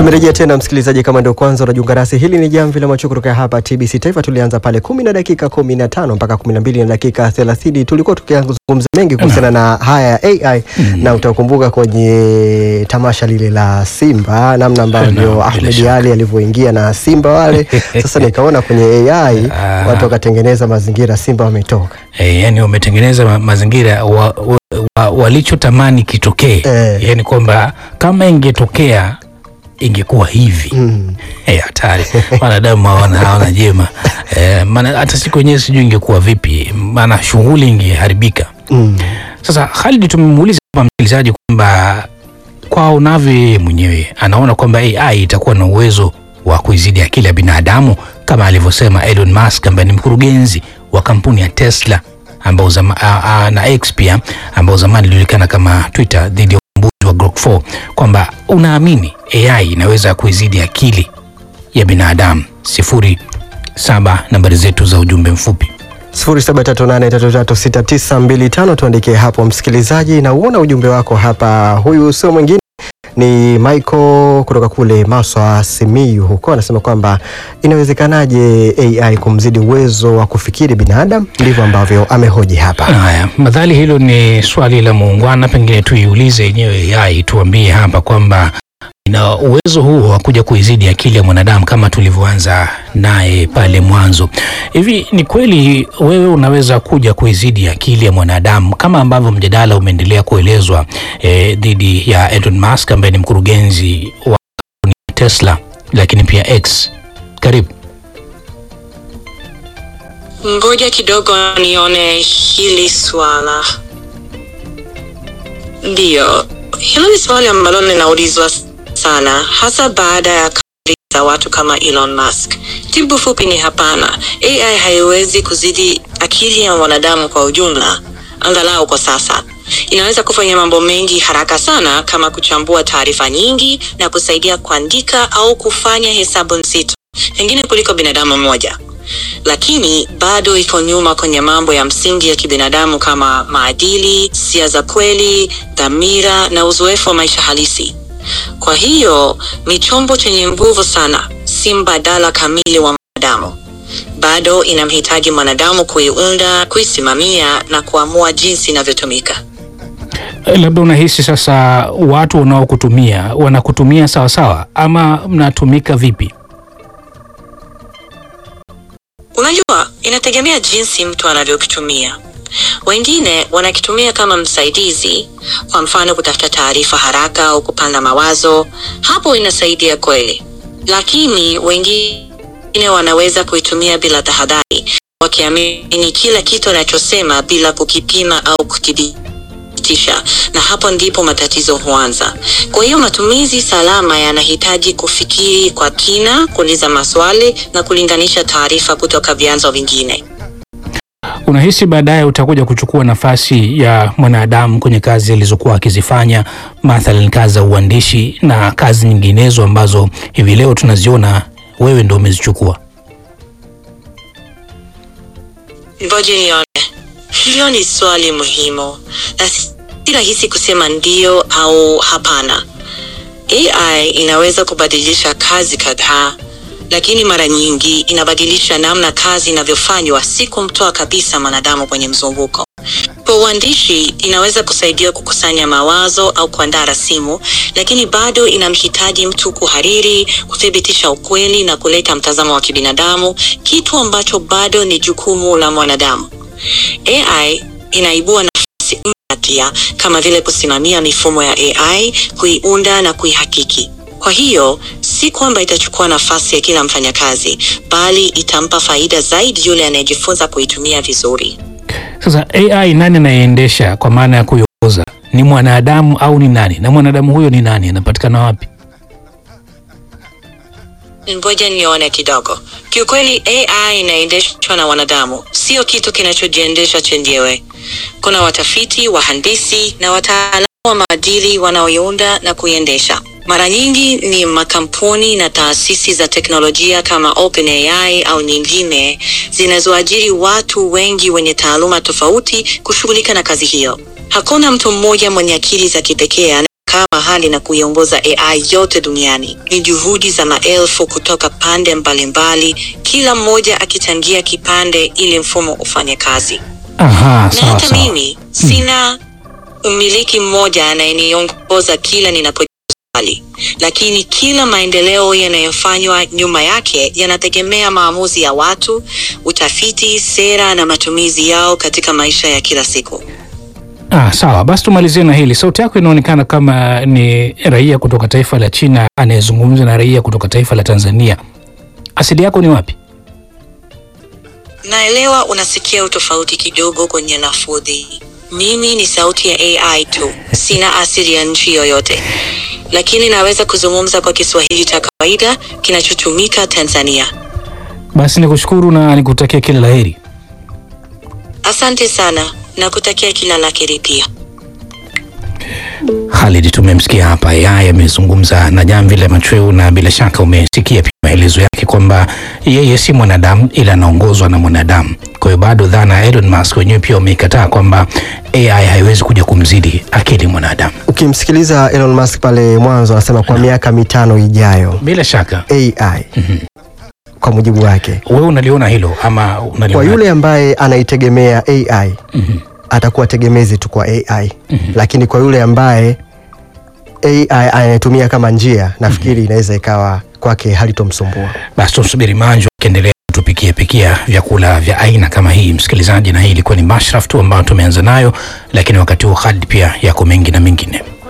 Tumerejea tena msikilizaji, kama ndio kwanza unajiunga nasi, hili ni jamvi la macho kutoka hapa TBC Taifa. Tulianza pale kumi na dakika kumi na tano mpaka kumi na mbili na dakika thelathini tulikuwa tukizungumza mengi kuhusiana na haya ya AI na utakumbuka kwenye tamasha lile la Simba namna ambavyo bila Ahmed shaka. Ali alivyoingia na Simba wale. Sasa nikaona kwenye AI Ah. watu wakatengeneza mazingira, Simba wametoka Eh, yani wametengeneza ma mazingira wa, wa, wa, walichotamani kitokee Eh. yani kwamba kama ingetokea ingekuwa hivi mm. Eh, hatari wanadamu hawana hawana jema eh, maana hata siku yenyewe sijui ingekuwa vipi maana shughuli ingeharibika Mm. sasa Khalid tumemuuliza hapa msikilizaji kwamba kwa unavyo yeye mwenyewe anaona kwamba AI itakuwa na uwezo wa kuizidi akili ya binadamu kama alivyosema Elon Musk ambaye ni mkurugenzi wa kampuni ya Tesla ambao zama, a, a, na X pia ambao zamani ilijulikana kama Twitter dhidi ya uvumbuzi wa Grok 4 kwamba unaamini AI inaweza kuizidi akili ya binadamu. sifuri saba nambari zetu za ujumbe mfupi 0738336925 tuandikie hapo msikilizaji, na uona ujumbe wako hapa. Huyu sio mwingine ni Michael kutoka kule Maswa Simiyu huko, anasema kwamba inawezekanaje AI kumzidi uwezo wa kufikiri binadamu? Ndivyo ambavyo amehoji hapa. Haya, madhali hilo ni swali la muungwana, pengine tuiulize yenyewe AI tuambie hapa kwamba ina uwezo huo wa kuja kuizidi akili ya mwanadamu kama tulivyoanza naye pale mwanzo. Hivi ni kweli wewe unaweza kuja kuizidi akili ya mwanadamu kama ambavyo mjadala umeendelea kuelezwa eh, dhidi ya Elon Musk ambaye ni mkurugenzi wa kampuni ya Tesla lakini pia X. Karibu. Ngoja kidogo nione hili swala. Ndiyo, hilo ni swali ambalo linaulizwa sana, hasa baada ya kauli za watu kama Elon Musk. Jibu fupi ni hapana. AI haiwezi kuzidi akili ya mwanadamu kwa ujumla, angalau kwa sasa. Inaweza kufanya mambo mengi haraka sana, kama kuchambua taarifa nyingi na kusaidia kuandika au kufanya hesabu nzito, pengine kuliko binadamu mmoja lakini bado iko nyuma kwenye mambo ya msingi ya kibinadamu kama maadili, hisia za kweli, dhamira na uzoefu wa maisha halisi. Kwa hiyo ni chombo chenye nguvu sana, si mbadala kamili wa mwanadamu. Bado inamhitaji mwanadamu kuiunda, kuisimamia na kuamua jinsi inavyotumika. Eh, Labda unahisi sasa watu wanaokutumia wanakutumia sawa sawa ama mnatumika vipi? Unajua, inategemea jinsi mtu anavyokitumia. Wengine wanakitumia kama msaidizi, kwa mfano kutafuta taarifa haraka au kupanda mawazo. Hapo inasaidia kweli, lakini wengine wanaweza kuitumia bila tahadhari, wakiamini kila kitu anachosema bila kukipima au kuthibitisha, na hapo ndipo matatizo huanza. Kwa hiyo matumizi salama yanahitaji kufikiri kwa kina, kuuliza maswali na kulinganisha taarifa kutoka vyanzo vingine. Unahisi baadaye utakuja kuchukua nafasi ya mwanadamu kwenye kazi alizokuwa akizifanya, mathalan kazi za uandishi na kazi nyinginezo ambazo hivi leo tunaziona wewe ndo umezichukua? Ngoja nione. Hilo ni swali muhimu na si si rahisi kusema ndio au hapana. AI inaweza kubadilisha kazi kadhaa, lakini mara nyingi inabadilisha namna kazi inavyofanywa, si kumtoa kabisa mwanadamu kwenye mzunguko. Kwa uandishi inaweza kusaidia kukusanya mawazo au kuandaa rasimu, lakini bado inamhitaji mtu kuhariri, kuthibitisha ukweli na kuleta mtazamo wa kibinadamu, kitu ambacho bado ni jukumu la mwanadamu. AI inaibua nafasi mpya pia, kama vile kusimamia mifumo ya AI, kuiunda na kuihakiki. Kwa hiyo si kwamba itachukua nafasi ya kila mfanyakazi, bali itampa faida zaidi yule anayejifunza kuitumia vizuri. Sasa AI nani anayeendesha kwa maana ya kuiongoza? Ni mwanadamu au ni nani? Na mwanadamu huyo ni nani? Anapatikana wapi? Ngoja nione kidogo. Kiukweli, AI inaendeshwa na wanadamu, sio kitu kinachojiendesha chenyewe. Kuna watafiti, wahandisi na wataalamu wa maadili wanaoiunda na kuiendesha. Mara nyingi ni makampuni na taasisi za teknolojia kama OpenAI au nyingine zinazoajiri watu wengi wenye taaluma tofauti kushughulika na kazi hiyo. Hakuna mtu mmoja mwenye akili za kipekee anayekaa mahali serikali na kuiongoza AI yote duniani. Ni juhudi za maelfu kutoka pande mbalimbali, kila mmoja akichangia kipande ili mfumo ufanye kazi. Aha, Na sawa hata sawa. mimi sina mmiliki mmoja anayeniongoza kila ninapojibu swali, lakini kila maendeleo yanayofanywa nyuma yake yanategemea maamuzi ya watu, utafiti, sera na matumizi yao katika maisha ya kila siku. Ah, sawa basi tumalizie na hili. Sauti yako inaonekana kama ni raia kutoka taifa la China anayezungumza na raia kutoka taifa la Tanzania. Asili yako ni wapi? Naelewa unasikia utofauti kidogo kwenye lafudhi. Mimi ni sauti ya AI tu, sina asili ya nchi yoyote, lakini naweza kuzungumza kwa Kiswahili cha kawaida kinachotumika Tanzania. Basi nikushukuru na nikutakia kila laheri. Asante sana na kutakia kila la heri pia. Khalid, tumemsikia hapa yeye amezungumza na Jamvi la Machweo, na bila shaka umesikia pia maelezo yake kwamba yeye si mwanadamu ila anaongozwa na mwanadamu. Kwa hiyo bado dhana ya Elon Musk wenyewe pia wameikataa kwamba AI haiwezi kuja kumzidi akili mwanadamu. Ukimsikiliza Elon Musk pale mwanzo anasema kwa miaka mitano ijayo Bila shaka AI kwa mujibu wake, wewe unaliona hilo ama unaliona kwa yule ambaye anaitegemea AI atakuwa tegemezi tu kwa AI, lakini kwa yule ambaye AI anayetumia kama njia, nafikiri inaweza ikawa kwake halitomsumbua. Basi tumsubiri Manju akiendelea kutupikia pikia vyakula vya aina kama hii, msikilizaji, na hii ilikuwa ni mashraf tu ambayo tumeanza nayo, lakini wakati huo Khalid pia yako mengi na mengine.